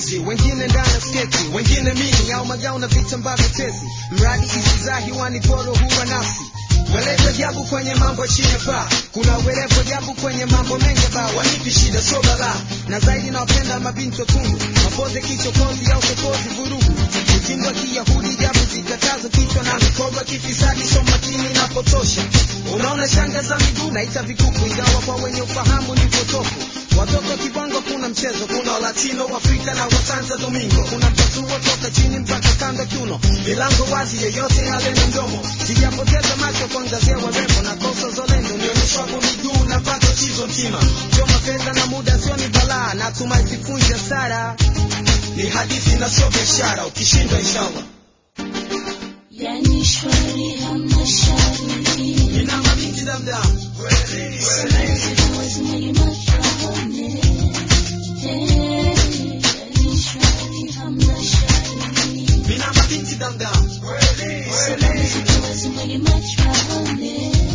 uzi wengine ndani ya sketi wengine mini au magao na vitambaa vitezi mradi isizahi waniporo huwa nafsi Welete ajabu kwenye mambo chini ya paa, kuna werevu ajabu kwenye mambo mengi ba wanipi shida sio balaa, na zaidi nawapenda mabinti watundu, mapoze kichokozi au sokozi vurugu, mtindo wa Kiyahudi jabu zikatazo kichwa na mikoba kifisadi, so makini na potosha. Unaona shanga za miguu naita vikuku, ingawa kwa wenye ufahamu ni potofu. Watoto kibongo kuna mchezo, kuna Latino, Afrika na Wasanta Domingo, kuna mtasuo toka chini mpaka kando kiuno, milango wazi, yoyote halena mdomo. Sijapoteza macho kuangazia warembo na kosa zolendo, nionyeshwa kwa miguu na pato chizo mtima, choma fedha na muda sio ni balaa, natumai sifunja sara, ni hadithi na sio biashara, ukishindwa inshallah. Yani shwari hamna shari Nina mabinti damdam, kweli kweli. Siwezi mwenye mashahane Yani shwari hamna shari Nina mabinti damdam, kweli kweli. Siwezi mwenye mashahane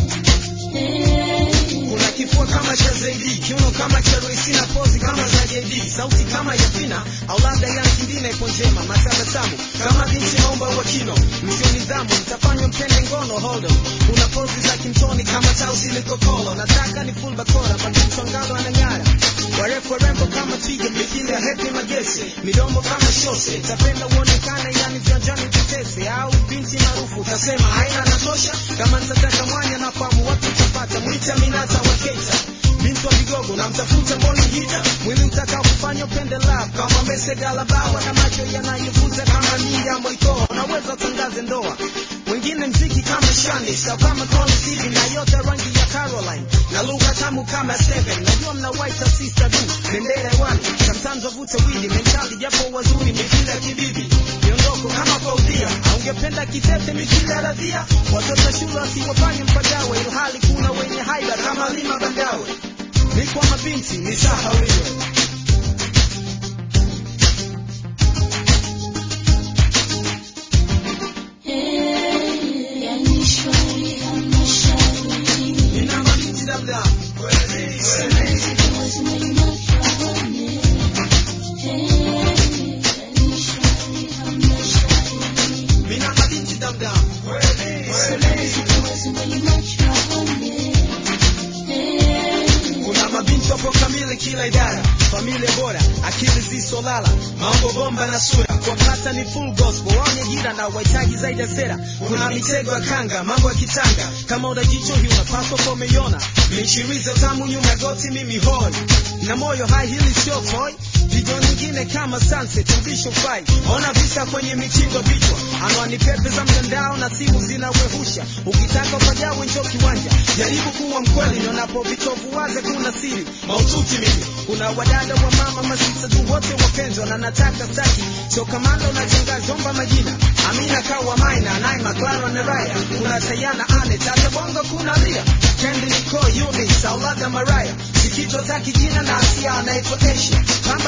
Kuna kifua kama cha Zaidi, kiuno kama cha Royce na pozi kama za JD, sauti kama ya Fina au labda ya Kindina ipo njema, matabasamu kama binti naomba wa kino, msio nidhamu mtafanywa mpende ngono hold on. Kuna pozi za kimtoni kama tausi likokolo, nataka ni full bakora, mabinti wangalo anang'ara, warefu warembo kama twiga, mithili ya Happy Magese, midomo kama shose, tapenda uonekane yani viwanjani vitese, au binti maarufu utasema haina natosha, kama nitataka mwanya nafahamu watu utapata, mwita minata wa Keita binti wa vigogo na mtafuta mboni hita mwili utakao kufanya upende love kama mesegalabawa na macho yanayovuta kama ninga moikoa unaweza utangaze ndoa wengine mziki kama shani sa kama Connie Stevie na yote rangi ya Caroline na lugha tamu kama seven najua mna white sister du bendera hewani sometimes wavute wili mentali japo wazuri mithili ya kibibi miondoko kama Faudhia aungependa kitete mithili ya radhia watoto shule wasiwafanye mpagawe ilhali kuna wenye haida kama lima bandawe ni kwa mabinti ni sahauliwe Yani shwari hamna shari nina mabinti damdam kweli kweli Siwezi mwenye mashahane Yani shwari hamna shari nina mabinti damdam kweli kweli Siwezi mwenye mashahane kuna mabinti wapo kamili kila idara familia bora akili zisolala mambo bomba na sura kwa kata ni full gospel waonye jira na wahitaji zaidi ya sera kuna mitego ya kanga mambo ya kitanga kama una jicho hii unapaswa kwa umeiona michirizo tamu nyuma ya goti mimi hoi na moyo hai hili sio toy video nyingine kama sunset ubisho fai ona visa kwenye mitindo vichwa anwani pepe za mtandao na simu zinawehusha ukitaka upajawe njo kiwanja jaribu kuwa mkweli nionapo vitovu waze kuna siri maututi mimi kuna wadada wa mama masista tu wote wapenzwa na nataka staki sio kamanda unachenga zomba majina amina kawa maina naima clara na raya kuna tayana ane tata bongo kuna lia kendi niko yumi saulada maraya sikito taki jina na asia anaitwa asia kamba